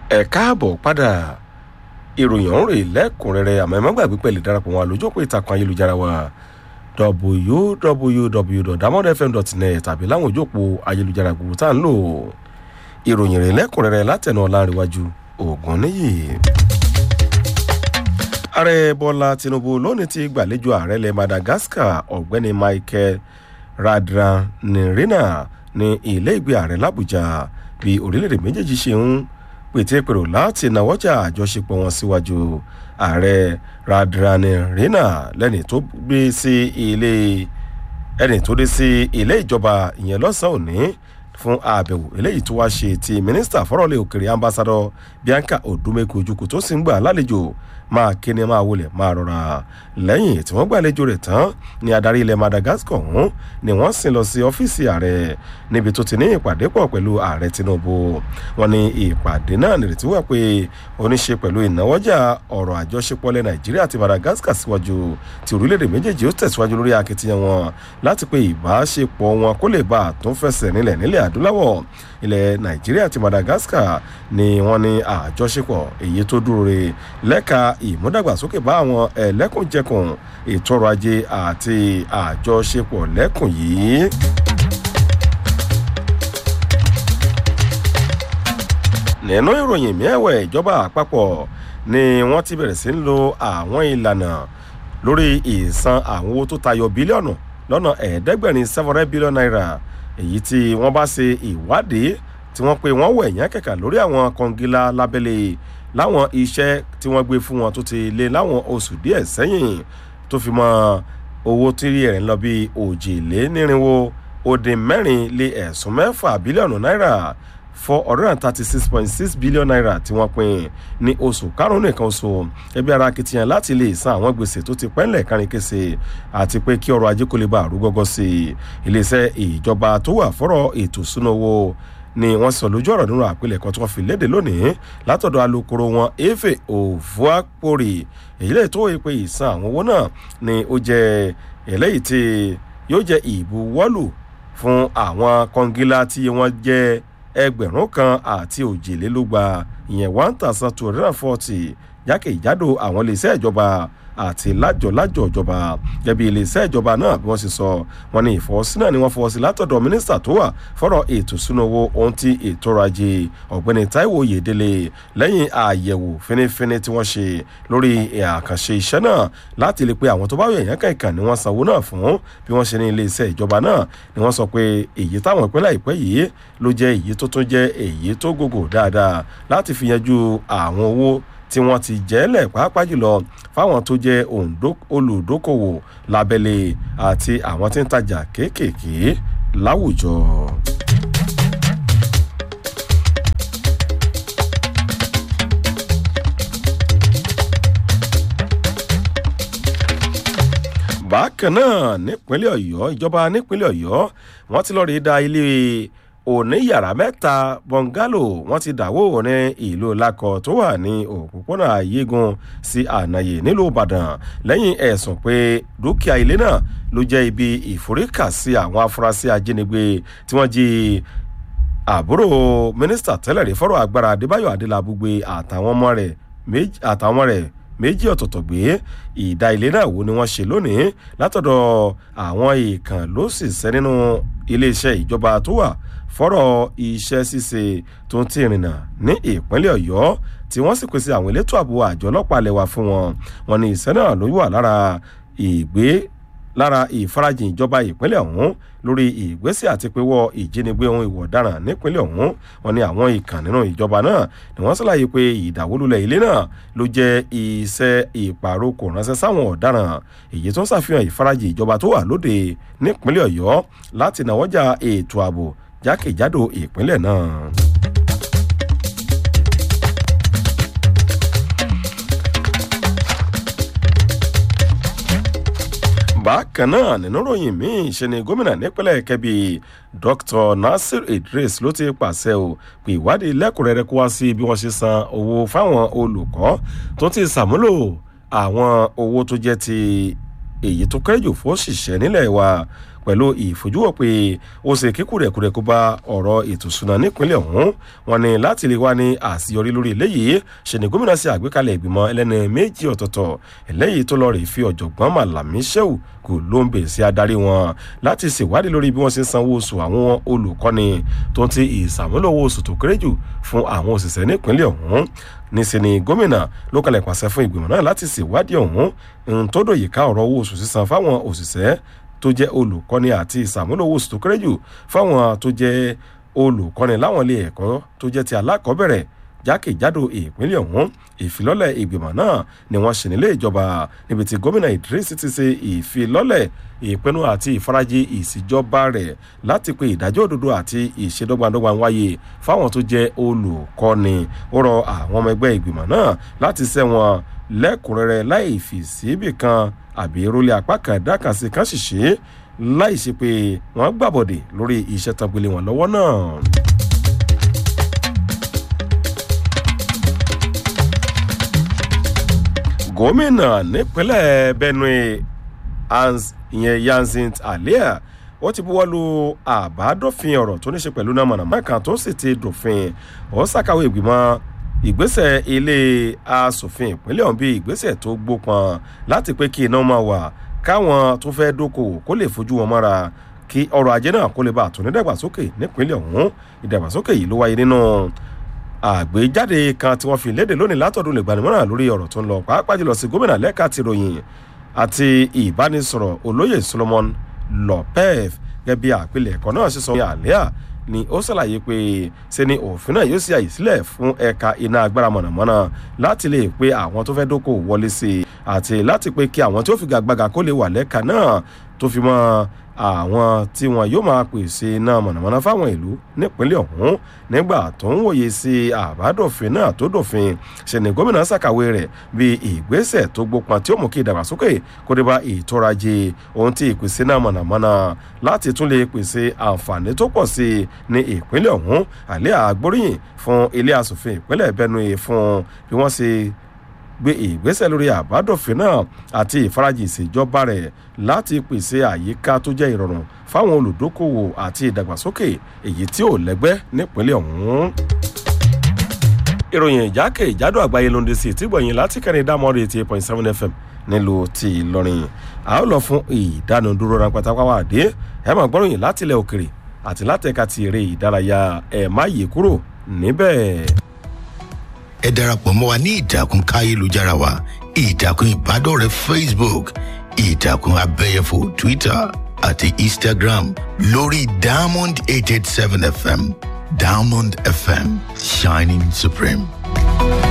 ẹ káàbọ̀ padà ìròyìn ọ̀hún rèé lẹ́kùnrẹ́rẹ́ àmọ́ ẹ má gbàgbé pẹ̀lú ìdarapọ̀ wọn àlójókòó ìtàkùn ayélujára wa www.damodfm.net tàbí láwọn òjòpó ayélujára gbogbo tá à ń lò ìròyìn rèé lẹ́kùnrẹ́rẹ́ látẹnu ọ̀làǹrẹ̀wájú ògùn níyì. ààrẹ bọ́lá tinubu lónìí ti gbàlejò ààrẹ ilẹ̀ madagascar ọ̀gbẹ́ni michael radranirina ní ilé ìgbé ààrẹ làbújá bí orílẹ̀-èdè méjèèjì ṣe ń pètèpèrò láti náwọ́jà àjọṣepọ̀ wọn síwájú ààrẹ radranirina lẹ́ni tó gbé sí ilé ẹni tó dé sí ilé ìjọba ìyẹn lọ́sàn-án òní fún àbẹ̀wò eléyìí tó wá ṣe ti mínísítà fọ́rọ̀lẹ́ òkèrè ambassadọ bianca odumeko ojukwu tó sì ń gbà lálejò máa kíni máa wọlé máa rọra lẹ́yìn tí wọ́n gbàlejò rẹ̀ tán ní adarí ilẹ̀ madagascar ọ̀hún ni wọ́n sì lọ sí ọ́fíìsì ààrẹ níbi tó ti ní ìpàdé pọ̀ pẹ̀lú ààrẹ tinubu wọn ní ìpàdé náà nírètí wà pé oníṣe pẹ̀lú ìnáwọ́jà ọ̀rọ̀ àjọṣepọ̀ ilẹ̀ nàìjíríà àti madagascar síwájú tí orílẹ̀-èdè méjèèjì ó tẹ̀síwájú lórí akitiyan wọn láti pé ìbáṣepọ̀ wọn kó lè bá àtúnfẹsẹ̀ nílẹ̀ nílẹ̀ adúláwọ̀ ilẹ̀ nàìjíríà àti madagascar ni wọ́n ní àjọṣepọ̀ èyí tó dúró re lẹ́ka ìmúdàgbàsókè bá àwọn ẹlẹ́kùnjẹkùn ètò ọrọ̀ ajé àti àjọṣepọ̀ lẹ́kùn yìí. nínú ìròyìn miẹ̀wẹ̀ ìjọba àpapọ̀ ni wọ́n ti bẹ̀rẹ̀ sí ń lo àwọn ìlànà lórí ìsan àwọn owó tó tayọ bílíọ̀nù lọ́nà ẹ̀ẹ́dẹ́gbẹ̀rin seven hundred billion naira èyí tí wọ́n bá ṣe ìwádìí tí wọ́n pe wọ́n wẹ̀ yẹn kẹ̀kà lórí àwọn kọngilá lábẹ́lẹ̀ láwọn iṣẹ́ tí wọ́n gbé fún wọn tó ti lé láwọn oṣù díẹ̀ sẹ́yìn tó fi mọ owó tí rí ẹ̀rín lọ bí òjìlénírínwó ó dín mẹ́rin lé ẹ̀sùn mẹ́fà bílíọ̀nù náírà four hundred and thirty six point six billion naira tí wọ́n pín ní oṣù karùn-ún nìkan oṣù ẹbí ara akitiyan láti lè san àwọn gbèsè tó ti pẹ́ńlẹ̀ kárin kése àti pé kí ọrọ̀ ajé kó lè bá àrúgọ́gọ́ sí i iléeṣẹ́ ìjọba tó wà fọ́rọ̀ ètò ìṣúná owó ni wọ́n sọ lójú ọ̀rọ̀ nínú àpilẹ̀kọ tí wọ́n fi léde lónìí látọ̀dọ̀ alukoro wọn efe ovuapori èyí lè tó pé ìsan àwọn owó náà ni ó jẹ eléyìí tí yóò jẹ ìbuwọ́lù fún àwọn kọngilá tí wọ́n jẹ́ ẹgbẹ̀rún kan àti òjìlélúgba ìyẹn one thousand two hundred and forty jákèjádò àwọn iléeṣẹ́ ìjọba àti lájọ̀lájọ̀ ìjọba gẹ́bí iléeṣẹ́ ìjọba náà bí wọ́n ṣe sọ wọn ní ìfọwọ́sí náà ni wọ́n fọwọ́ sí látọ̀dọ̀ mínísítà tó wà fọ́rọ̀ ètò ìṣúná owó ohun tí ètò ọrọ̀ ajé ọ̀gbẹ́ni taiwo oyèdélé lẹ́yìn àyẹ̀wò fínífíní tí wọ́n ṣe lórí àkànṣe iṣẹ́ náà láti lè pe àwọn tó bá yọ èèyàn kankan ni wọ́n sanwó náà fún bí wọ́n ṣe ní iléeṣẹ́ ìjọba náà ni wọ́n sọ pé èyí táwọn ìpínlẹ̀ ìpẹ́ yìí ló jẹ́ èyí tó tún jẹ́ èyí tó gògò dáadáa láti fi yanjú àwọn owó tí wọ́n ti jẹ́lẹ̀ pàápàá jùlọ fáwọn tó jẹ́ olùdókòwò lábẹ́lẹ̀ àti àwọn tí ń tajà kéékèèké láwùjọ. bákan náà nípínlẹ̀ ọ̀yọ́ ìjọba nípínlẹ̀ ọ̀yọ́ wọ́n ti lọ́ọ́ rí da ilé òní yàrá mẹ́ta bọ́ngálò wọ́n ti dàwó ní ìlú lakọ tó wà ní òpópónà ayégun sí ànàyè nílùú ìbàdàn lẹ́yìn ẹ̀sùn pé dúkìá ilé náà ló jẹ́ ibi ìforíkàsí àwọn afurasí ajínigbé tí wọ́n jí àbúrò mínísítà tẹ́lẹ̀ rí fọ́rọ̀ agbára adébáyọ̀ adélabúgbé àtàwọn ọmọ rẹ̀ àtàwọn ọmọ rẹ̀ méjì ọ̀tọ̀ọ̀tọ̀ gbé ìdá ilé náà wo ni wọ́n ṣe lónìí látọ̀dọ̀ àwọn èèkàn ló sì sẹ́ nínú iléeṣẹ́ ìjọba tó wà fọ́rọ̀ iṣẹ́ ṣíṣe tó ń tí ìrìnà ní ìpínlẹ̀ ọ̀yọ́ tí wọ́n sì pèsè àwọn elétò ààbò àjọ ọlọ́pàá lẹ́wà fún wọn wọn ni ìṣẹ́ náà ló wà lára ìgbé lára ìfarajìn ìjọba ìpínlẹ̀ ọ̀hún lórí ìgbésẹ̀ àti pé wọ́ ìjínigbé ohun ìwọ̀ ọ̀daràn nípínlẹ̀ ọ̀hún wọn ni àwọn ìkàn nínú ìjọba náà ni wọ́n ṣàlàyé pé ìdàwólulẹ̀ ilé náà ló jẹ́ iṣẹ́ ìpàrokò ránṣẹ́ sáwọn ọ̀daràn èyí tó ń ṣàfihàn ìfarajìn ìjọba tó wà lóde nípínlẹ̀ ọ̀yọ́ láti náwọ́jà ètò ààbò jákèjádò ìpínlẹ̀ náà. bákan náà nínú ròyìn míì ṣe ni gómìnà nípínlẹ̀ kẹbi dr nasir idris ló ti pàṣẹ o pé ìwádìí lẹ́kùnrẹ́rẹ́ kó wá sí bí wọ́n ṣe san owó fáwọn olùkọ́ tó ti ṣàmúlò àwọn owó tó jẹ́ ti èyí tó kéré jù fún òṣìṣẹ́ nílẹ̀ wa pẹ̀lú ìfojúwò pé ó ṣe kíkúrẹ̀kúrẹ̀ kó bá ọ̀rọ̀ ètò ìṣúná nípínlẹ̀ ọ̀hún wọn ni láti lè wá ní àṣeyọrí lórí eléyìí ṣe ni gómìnà ṣe àgbékalẹ̀ ìgbìmọ̀ ẹlẹ́ni méjì ọ̀tọ̀ọ̀tọ̀ eléyìí tó lọ rè fi ọ̀jọ̀gbọ́n màlàmí ṣẹ́wù kò ló ń bè sí adarí wọn láti ṣèwádìí lórí bí wọ́n ṣe ń sanwó oṣù àwọn olùkọ́ni tó ń ti ìsàmúlò owó oṣù tó kéré jù fún àwọn òṣìṣẹ́ nípínlẹ̀ ọ̀hún níṣẹ́ ni gómìnà ló kalẹ̀ pàṣẹ fún ìgbìmọ̀ náà láti ṣèwádìí ọ̀hún ohun tó dòyè ká ọ̀rọ̀ owó oṣù sísan fáwọn òṣìṣẹ́ tó jẹ́ olùkọ́ni àti ìsàmúlò owó oṣù tó kéré jù fáwọn tó jẹ́ olùkọ́ni láwọn ilé ẹ̀kọ́ tó jẹ́ ti alákọ̀ọ́bẹ̀rẹ̀ jákèjádò ìpínlẹ̀ ọ̀hún ìfilọ́lẹ̀ ìgbìmọ̀ náà ni wọ́n ṣe nílé ìjọba níbi tí gómìnà idris ti ṣe ìfilọ́lẹ̀ ìpinnu àti ìfarajì ìṣèjọba rẹ̀ láti pe ìdájọ́ òdodo àti ìṣedọ́gbandọ́gba wáyé fáwọn tó jẹ́ olùkọ́ni ó rọ àwọn ọmọ ẹgbẹ́ ìgbìmọ̀ náà láti ṣẹ́wọ̀n lẹ́kùnrẹ́rẹ́ láì fi síbì kan àbí rólé apá kan dákàsí kan ṣìṣe láì ṣe pé wọ́n gbàbọ̀dè lórí iṣẹ́ tán gbélé wọn lọ́wọ́ náà. gómìnà nípínlẹ̀ benue hans ìyẹn yanzint alia ó ti buwọ́ lu àbádòfin ọ̀rọ̀ tó ní ṣe pẹ̀lú náà mọ̀nàmọ́ kan tó sì ti dòfin ó ṣàkàwé ìgbìmọ̀ ìgbésẹ̀ ilé asòfin ìpínlẹ̀ ọ̀hún bíi ìgbésẹ̀ tó gbópọn láti pé kí iná máa wà káwọn tó fẹ́ dókòwò kó lè fojú wọn mọ́ra kí ọrọ̀ ajé náà kó lè bá àtúndí dàgbàsókè nípínlẹ̀ ọ̀hún ìdàgbàsókè yìí ló wáyé nínú àgbéjáde kan tí wọ́n fi léde lónìí látọ̀dún lè gbanimọ́ràn lórí ọ̀rọ̀ tó ń lọ pàápàá jùlọ sí gómìnà lẹ́ka ti ròyìn àti ìbánisọ̀rọ̀ olóyè solomon lopez gẹ́gẹ́ bí àpilẹ̀kọ náà ṣe sọ ní àlẹ́à ni ó ṣàlàyé pé ṣe ni òfin náà yóò ṣe àyè sílẹ̀ fún ẹ̀ka iná agbára mọ̀nàmọ́ná láti lè pe àwọn tó fẹ́ dókòwò wọlé sí i àti láti pé kí àwọn tí ó fi gàgbàgà kó lè wà lẹ́ka náà tó fi mọ́ àwọn tí wọn yóò máa pèsè iná mọ̀nàmọ́ná fáwọn ìlú nípínlẹ̀ ọ̀hún nígbà tó ń wòye sí àbádòfin náà tó dòfin ṣe ni gómìnà ṣàkàwé rẹ̀ bí ìgbésẹ̀ tó gbópọn tí ó mú kí ìdàgbàsókè kó dé bá ìtọ́rajì ohun tí ìpèsè náà mọ̀nàmọ́ná láti tún lè pèsè àǹfààní tó pọ̀ sí i ní ìpínlẹ̀ ọ̀hún àlẹ́ àgbóríyìn fún ilé asòfin ìpínlẹ̀ benue fún bí wọ́n ṣe gbé ìgbésẹ̀ lórí àbádòfin náà àti ìfarajì ìṣèjọba rẹ̀ láti pèsè àyíká tó jẹ́ ìrọ̀rùn fáwọn olùdókòwò àti ìdàgbàsókè èyí tí ò lẹ́gbẹ́ nípínlẹ̀ ọ̀hún. ìròyìn ìjákè ìjádò àgbáyé ló ń de sí ìtìgbọ̀yìn láti kẹrin dámọ́rì eighty eight point seven fm nílùú ti ìlọrin a ó lọ fún ìdánudúró ráńpátápáwá àdé ẹ máa gbọ́ròyìn láti ilẹ̀ òkèrè àti látẹ̀ka ti eré ìdárayá ẹ̀ má yí kúrò níbẹ̀ ẹ darapọ̀ mọ́ wa ní ìtàkùn káyélujára wa ìtàkùn ìbádọ́rẹ̀ẹ́ facebook ìtàkùn abẹ́yẹfò twitter àti instagram lórí diamond eight eight seven fm diamond fm shining supreme.